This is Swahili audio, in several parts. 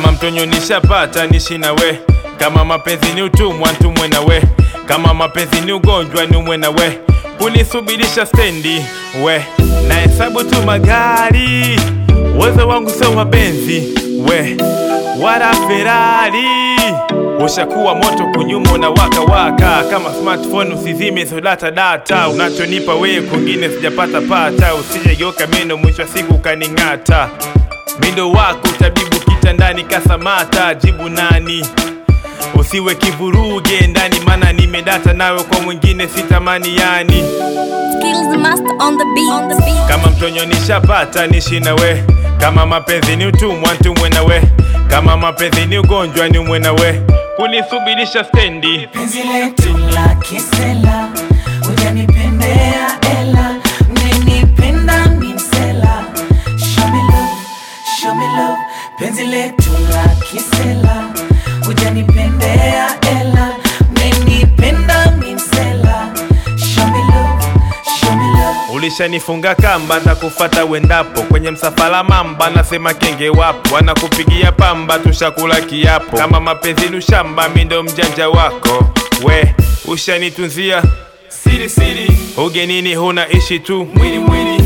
kama mtonyo nishapata nishi na we kama mapenzi ni utumwa ntumwe na we kama mapenzi ni ugonjwa niumwe na we kunisubirisha stendi we na hesabu tu magari uwezo wangu sio mapenzi we wala Ferrari ushakuwa moto kunyuma na waka waka kama smartphone usizime so data data unachonipa wewe kwingine sijapata pata usijegeuka meno mwisho wa siku kaning'ata mindo wako tabibu kitandani kasamata jibu nani usiwe kivuruge ndani mana nimedata nawe kwa mwingine sitamani yani Skills master on the beat. On the beat. kama mtonyo nishapata nishi na we kama mapenzi ni utumwa ntumwe na we kama mapenzi ni ugonjwa ni umwe na we kunisubirisha stendi penzi letu la kisela ujanipendea ela mmenipenda mimsela show me love, show me love. penzi letu la kisela ujanipendea ela mmenipenda mimsela show me love, show me love. ulishanifunga kamba na kufata wendapo kwenye msafara mamba nasema kenge wapo wanakupigia pamba tushakula kiapo kama mapenzi ni ushamba mi ndo mjanja wako we ushanitunzia siri siri ugenini huna ishi tu mwili mwili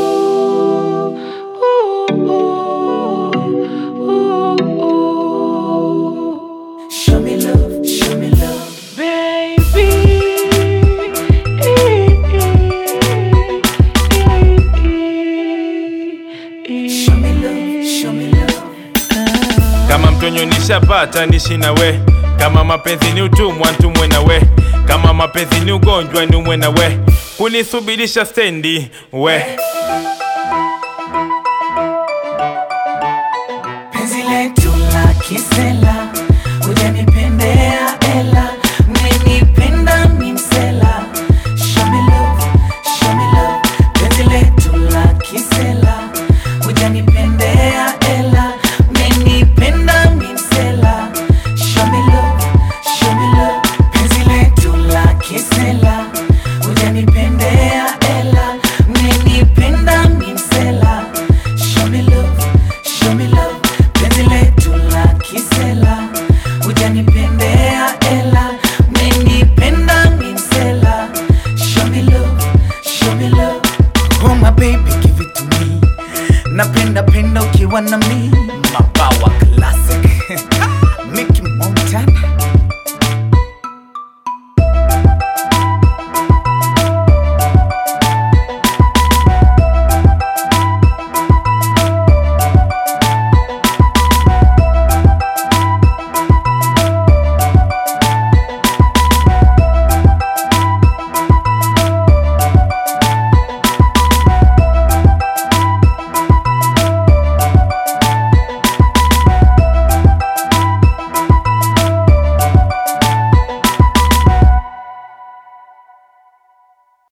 Show me love, show me love. Show me love, show me love. kama mtonyo nishapata nishi na we kama mapenzi ni utumwa ntumwe na we kama mapenzi ni ugonjwa ni umwe na we kunisubirisha stendi we Penzi letu la kisela